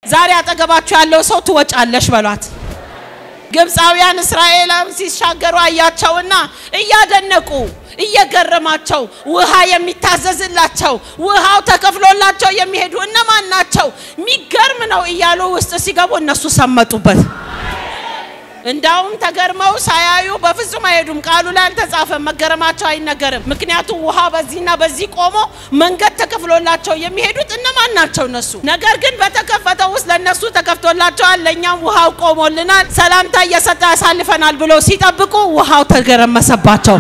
ዛሬ አጠገባችሁ ያለው ሰው ትወጫለሽ በሏት። ግብፃውያን እስራኤላም ሲሻገሩ አያቸውና እያደነቁ እየገረማቸው ውሃ የሚታዘዝላቸው ውሃው ተከፍሎላቸው የሚሄዱ እነማን ናቸው? የሚገርም ነው እያሉ ውስጥ ሲገቡ እነሱ ሰመጡበት። እንዳውም ተገርመው ሳያዩ በፍጹም አይሄዱም። ቃሉ ላይ አልተጻፈም። መገረማቸው አይነገርም። ምክንያቱም ውሃ በዚህና በዚህ ቆሞ መንገድ ተከፍሎላቸው የሚሄዱት እነማን ናቸው? እነሱ። ነገር ግን በተከፈተው ውስጥ ለእነሱ ተከፍቶላቸዋል፣ ለእኛም ውሃው ቆሞልናል፣ ሰላምታ እየሰጠ ያሳልፈናል ብሎ ሲጠብቁ ውሃው ተገረመሰባቸው።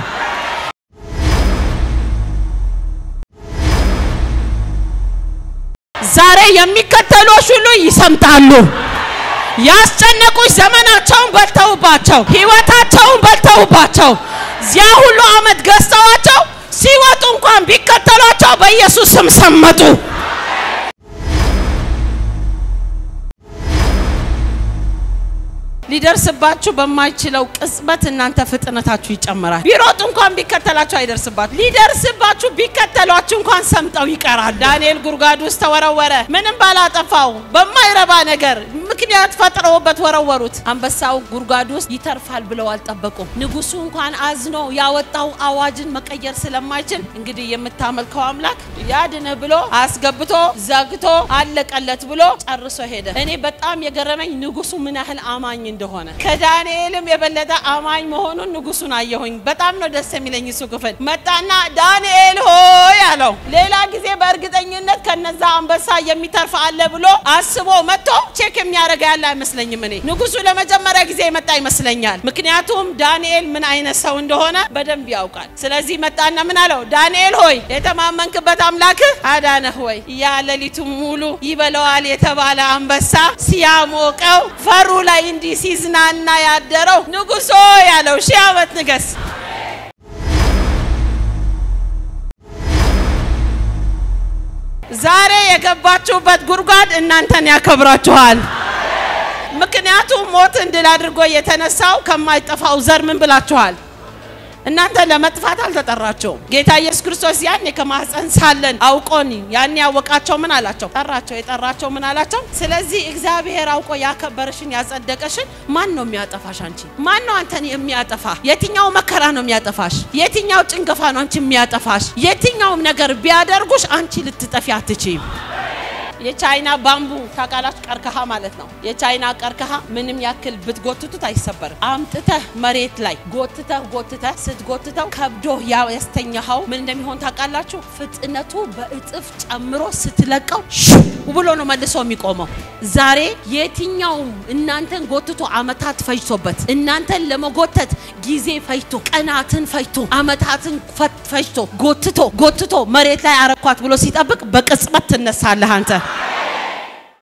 ዛሬ የሚከተሉሽ ሁሉ ይሰምጣሉ። ያስጨነቁሽ ዘመናቸውን በልተውባቸው ህይወታቸውን በልተውባቸው እዚያ ሁሉ አመት ገዝተዋቸው ሲወጡ እንኳን ቢከተሏቸው በኢየሱስ ስም ሰመጡ። ሊደርስባችሁ በማይችለው ቅጽበት እናንተ ፍጥነታችሁ ይጨምራል። ቢሮጡ እንኳን ቢከተላችሁ አይደርስባችሁ። ሊደርስባችሁ ቢከተሏችሁ እንኳን ሰምጠው ይቀራል። ዳንኤል ጉድጓድ ውስጥ ተወረወረ። ምንም ባላጠፋው በማይረባ ነገር ምክንያት ፈጥረውበት ወረወሩት። አንበሳው ጉድጓድ ውስጥ ይተርፋል ብለው አልጠበቁም። ንጉሱ እንኳን አዝኖ ያወጣው አዋጅን መቀየር ስለማይችል እንግዲህ የምታመልከው አምላክ ያድንህ ብሎ አስገብቶ ዘግቶ አለቀለት ብሎ ጨርሶ ሄደ። እኔ በጣም የገረመኝ ንጉሱ ምን ያህል አማኝ እንደሆነ ከዳንኤልም የበለጠ አማኝ መሆኑን ንጉሱን አየሁኝ። በጣም ነው ደስ የሚለኝ እሱ ክፍል መጣና ዳንኤል ሆይ አለው። ሌላ ጊዜ በእርግጠኝነት ከነዛ አንበሳ የሚተርፍ አለ ብሎ አስቦ መጥቶ ቼክ የሚያደርግ ያለ አይመስለኝም። እኔ ንጉሱ ለመጀመሪያ ጊዜ የመጣ ይመስለኛል። ምክንያቱም ዳንኤል ምን አይነት ሰው እንደሆነ በደንብ ያውቃል። ስለዚህ መጣና ምን አለው? ዳንኤል ሆይ የተማመንክበት አምላክህ አዳነህ ወይ? ያ ሌሊቱ ሙሉ ይበለዋል የተባለ አንበሳ ሲያሞቀው ፈሩ ላይ እንዲህ ሲዝናና ያደረው ንጉሶ ያለው ሺህ ዓመት ንገስ። ዛሬ የገባችሁበት ጉድጓድ እናንተን ያከብራችኋል። ምክንያቱም ሞትን ድል አድርጎ የተነሳው ከማይጠፋው ዘር ምን ብላችኋል? እናንተ ለመጥፋት አልተጠራቸውም። ጌታ ኢየሱስ ክርስቶስ ያኔ ከማህፀን ሳለን አውቆን ያኔ ያወቃቸው ምን አላቸው? ጠራቸው። የጠራቸው ምን አላቸው? ስለዚህ እግዚአብሔር አውቆ ያከበረሽን ያጸደቀሽን ማን ነው የሚያጠፋሽ? አንቺ ማን ነው አንተን የሚያጠፋ? የትኛው መከራ ነው የሚያጠፋሽ? የትኛው ጭንገፋ ነው አንቺ የሚያጠፋሽ? የትኛውም ነገር ቢያደርጉሽ አንቺ ልትጠፊ አትችይም። የቻይና ባምቡ ታውቃላችሁ? ቀርከሃ ማለት ነው። የቻይና ቀርከሃ ምንም ያክል ብትጎትቱት አይሰበርም። አምጥተህ መሬት ላይ ጎትተህ ጎትተህ ስትጎትተው ከብዶ ያስተኛኸው ምን እንደሚሆን ታውቃላችሁ? ፍጥነቱ በእጥፍ ጨምሮ ስትለቀው ሽው ብሎ ነው መልሶ የሚቆመው። ዛሬ የትኛውም እናንተን ጎትቶ አመታት ፈጅቶበት እናንተን ለመጎተት ጊዜ ፈጅቶ ቀናትን ፈጅቶ አመታትን ፈጅቶ ጎትቶ ጎትቶ መሬት ላይ አረኳት ብሎ ሲጠብቅ በቅጽበት ትነሳለህ አንተ